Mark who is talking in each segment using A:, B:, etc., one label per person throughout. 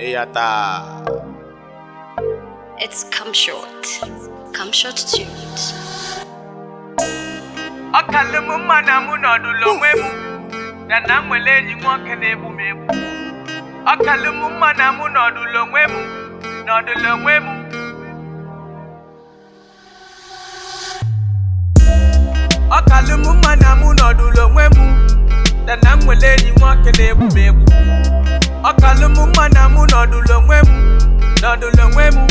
A: Eyata.
B: It's Come Short. Come Short Tunes.
C: ọ kalụ m mma na mụ nọdụlụ onwe m na na m nwere enyi nwoke na-egbu m egbu ọ kalụ m mma na mụ nọdụlụ onwe m nọdụlụ onwe m ọ kalụ m mma na mụ nọdụlụ onwe m na na m nwere enyi nwoke na-egbu m egbu ọ kalụ m mma na mụ nọdụlụ onwe m nọdụlụ onwe m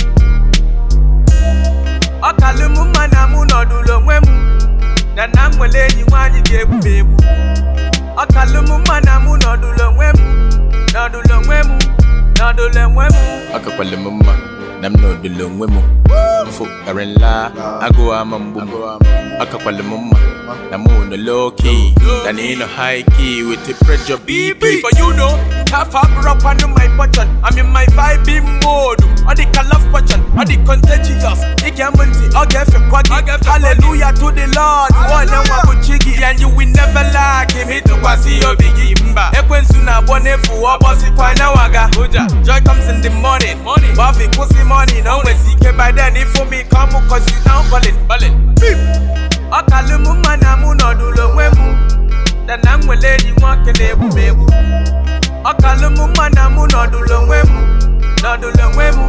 C: ọ kalụ m mma na mụ nọdụlụ onwe m na na m nwere enyi nwaanyị ga-egbu m egbu ọ kalụ m mma na mụ nọdụlụ onwe m nọdụlụ onwe m nọdụlụ onwe m
A: Akakwala m mma na m nọdụlụ onwe m mfu kara nla agụụ ama mgbu m akakwala m mma na mụ nọ low key than in a high key with the pressure BP
C: But you know, half up rock on my button. I'm in my vibing mode. All the color portion, all the contagious. It can multi, all get for quaggy. Hallelujah to the Lord. One and one with chiggy, and you will never lack him. It to see your biggie. Ekwen suna bone fu obosi kwa na waga. Joy comes in the morning. Buffy pussy money. No way see by then. If for me come, cause you now ballin'. Ballin'. Ọ kalụ m mma na mụ nọdụlụ onwe m na na m nwere enyi nwoke na-egbu m egbu ọ kalụ m mma na mụ nọdụlụ onwe m nọdụlụ onwe m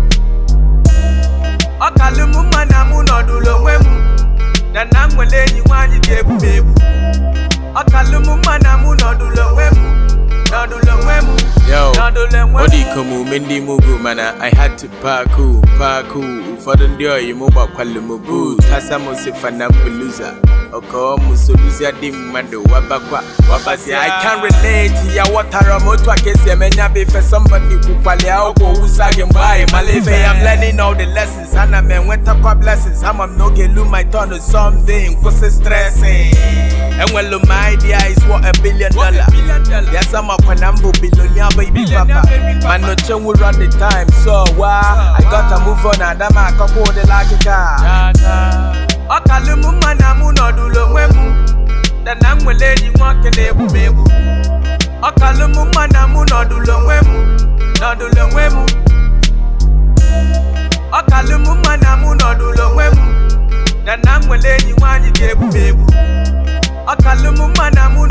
C: ọ kalụ m mma na mụ nọdụlụ onwe m na na m nwere enyi nwaanyị ga-egbu m egbu ọ kalụ m mma na mụ nọdụlụ onwe m nọdụlụ onwe m
A: Yo,
C: nọdụlụ onwe
A: ọ
C: m
A: dị ka omume ndị mugu mana I had to paku paku ụfọdụ ndị oyi m gbakwalụ m boot asa m sifa na mbuluza ọkọ m soluzia dị mmadụ wabakwa wabazi I can relate ya ghọtara m otu a ka esi eme nya bụ ife somebody kwukwali akwụkwọ wusa gị mgbe anyị mala ife I'm learning all the lessons ana m enwetakwa blessings ama m n'oge lu my turn to something kwụsị stressing enwelu m idea is what a billion dollar ya sama kwa na mbụ bilonia baby papa man no chenwu run the time so wa I gotta move on adama akọkwa ụdịla akịka
C: ọ kalụ m mma na mụ nọdụlụ onwe m na na m nwere enyi nwoke na-egbu m egbu ọ kalụ m mma na mụ nọdụlụ onwe m nọdụlụ onwe m ọ kalụ m mma na mụ nọdụlụ onwe m na na m nwere enyi nwaanyị ga-egbu m egbu ọ kalụ m mma na mụ